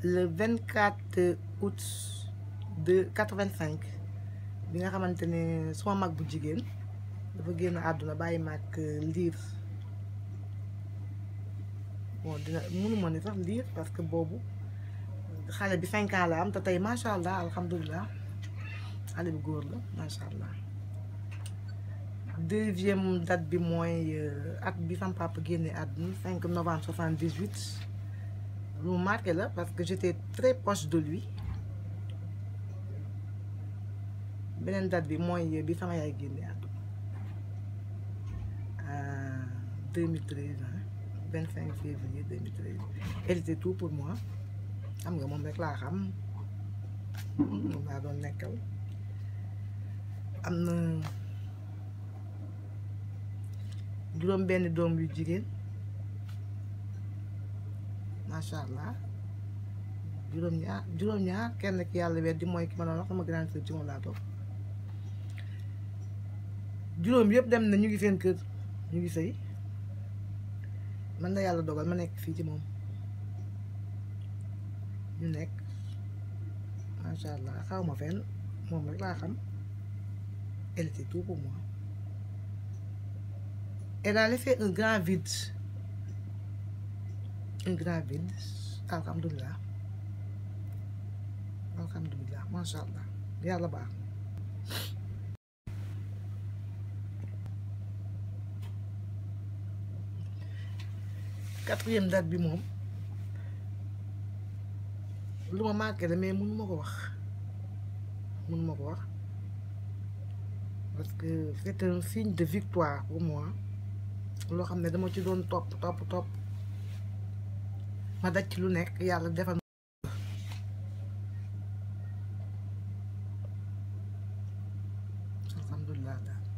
le 24 août de 85 bi nga xamante ne suma mag bu jigéen dafa génn àdduna bàyyi mag liir bon dina mënuma ni sax liir parce que boobu xale bi cinq ans la am te tey macha allah alhamdulilah xale bi góor la macha allah deuxième date bi mooy at bi sama papa génne àdduna 5 novembre 78 lu mu marqué la parce que j'étais très proche de lui beneen date bi mooy bi sama yaay génne àdduna 2013 25 février 2013 elle était tout pour moi xam nga moom rek laa xam moom laa doon nekkal am na juróom benn doom yu jigéen macha allah juróom-ñaar juróom-ñaar kenn ki yàlla weddi mooy ki ma doon wax sama grande sœur ci moom laa toog juróom yëpp dem na ñu ngi seen kër ñu ngi sëy man la yàlla dogal ma nekk fii ci moom ñu nekk macha allah xaw ma fenn moom rek laa xam elle était tout pour moi elle a laissé un grand vide un grand vide alhamdulilah alhamdulilah macha allah yàlla baax quatrième date bi moom lu ma marqué la mais mënu ma ko wax mënu ma ko wax parce que c'est un signe de victoire pour moi loo xam ne dama ci doon topp topp topp ma daj ci lu nekk yàlla defal alhamdulilah daal